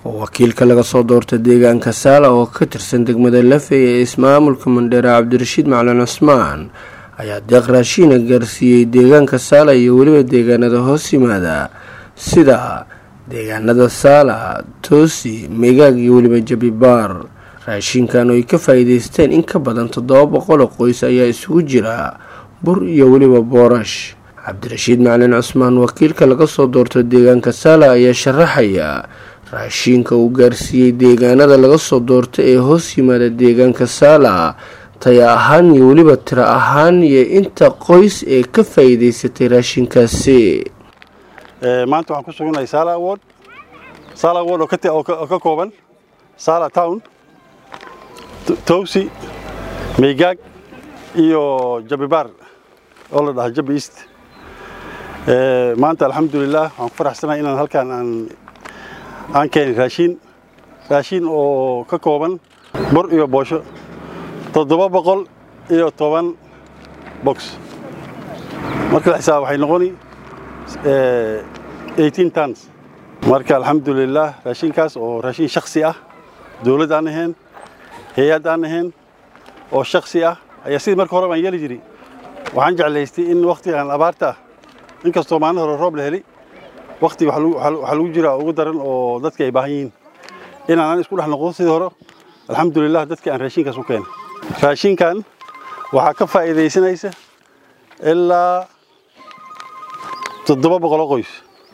oo wakiilka laga soo doorta deegaanka saala oo ka tirsan degmada lafey ee ismaamulka mandheere cabdirashiid macalin cusmaan ayaa deeq raashiina gaarsiiyey deegaanka saala iyo weliba deegaanada hoos yimaada sida deegaanada saala toosi meegaag iyo weliba jabibaar raashinkan oo ay ka faa-iideysteen in ka badan toddoba boqol oo qoys ayaa isugu jira bur iyo weliba boorash cabdirashiid macalin cusmaan wakiilka laga soo doorto deegaanka saala ayaa sharaxaya raashiinka uu gaarsiiyey deegaanada laga soo doorta ee hoos yimaada deegaanka saala taya ahaan iyo weliba tiro ahaan iyo inta qoys ee ka faa-iideysatay raashinkaasi maanta waxaan ku suganahay saala award saala award oo ka kooban saala town towsi meygaag iyo jabibaar oo la dhaha jabi east maanta alxamdulilah waxaan ku faraxsanahay inaan halkaan aan aan keenay raashiin raashiin oo ka kooban bur iyo boosho toddoba boqol iyo toban box marka la xisaab waxay noqoni eighteen tons marka alxamdulilah raashinkaas oo raashin shaksi ah dowladd aan ahayn hay-ad aan ahayn oo shaksi ah ayaa sidii marka hore baan yeeli jiray waxaan jeclaystay in wakhtigan abaarta ah inkastoo maalin hore roob la heli wakhti waxaa lagu jiraa ugu daran oo dadka ay baahan yihiin inaanan isku dhex noqdo sidii hore alxamdulilah dadka aan raashinkaas u keenay raashinkan waxaa ka faa'iidaysanaysa ilaa toddoba boqoloo qoys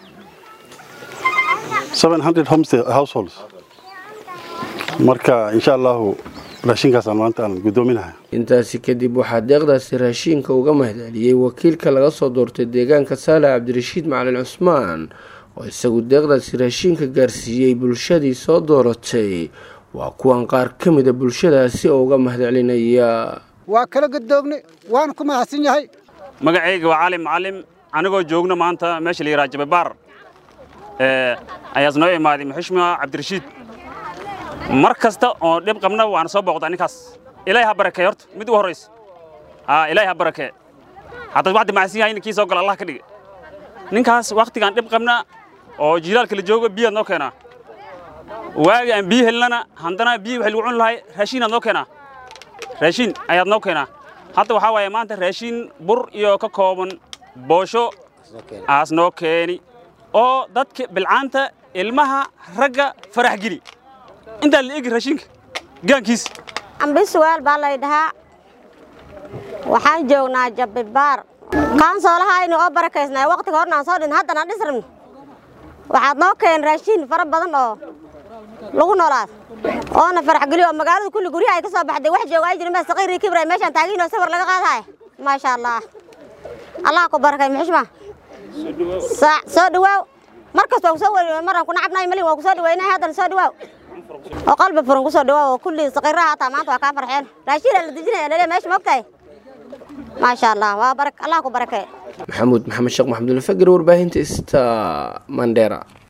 seven hundred households marka insha allahu raashinkaasaan maanta aan guddoominahay intaasi kadib waxaa deeqdaasi raashiinka uga mahadceliyey wakiilka laga soo doortay deegaanka saale cabdirashiid macalin cusmaan oo isagu deeqdaasi raashiinka gaarsiiyey bulshadii soo dooratay waa kuwan qaar ka mida bulshadaasi oo uga mahadcelinaya waa kala gadoogne waana ku mahadsan yahay magacayga waa cali macalim anigoo joogno maanta meesha la yidhaha jababaar ayaas noo imaaday muxushmiga cabdirashiid mar kasta oo dhib qabna waana soo booqdaa ninkaas ilaahay ha barakee horta mid u horraysa ilaahay ha barakee haddaad waxdi macsan yahay ninkii soo gala allah ka dhige ninkaas wakhtigaan dhib qabna oo jilaalka la joogo biyaad noo keenaa waagi aan biyo helnana haddana biyo waxay lagu cuni lahay raashiinaad noo keenaa raashiin ayaad noo keenaa hadda waxaa waaye maanta raashiin bur iyo ka kooban boosho aas noo keeni oo dadka bilcaanta ilmaha ragga farax geli intaa la egi raashinka gaankiis ambisuweel baa lay dhahaa waxaan joognaa jabbibaar kaansoolahayni oo barakaysnay wakhtiga hornaan soo dhin haddana dhisrabni waxaad noo keen raashiin fara badan oo lagu noolaad oona farax geliyo oo magaalada kulli guryaha ay ka soo baxday wax jooga ay jirin baa saqiirii kibray meeshaan taagiinoo sawir laga qaadahay maasha allah allah ku barakay muxushma soo dhawaaw markas waa kusoo weli maraan ku nacabnay malin waa kusoo dhaweynay haddana soo dhawaaw oo qalbi furan kusoo dhawaaw oo kulli saqiiraha hataa maanta waa kaa farxeen raashiin la dejinaya lele meesha moogtahay maasha allah waa barak allah ku barakay maxamuud maxamed sheekh maxamudulfagir warbaahinta ista mandheera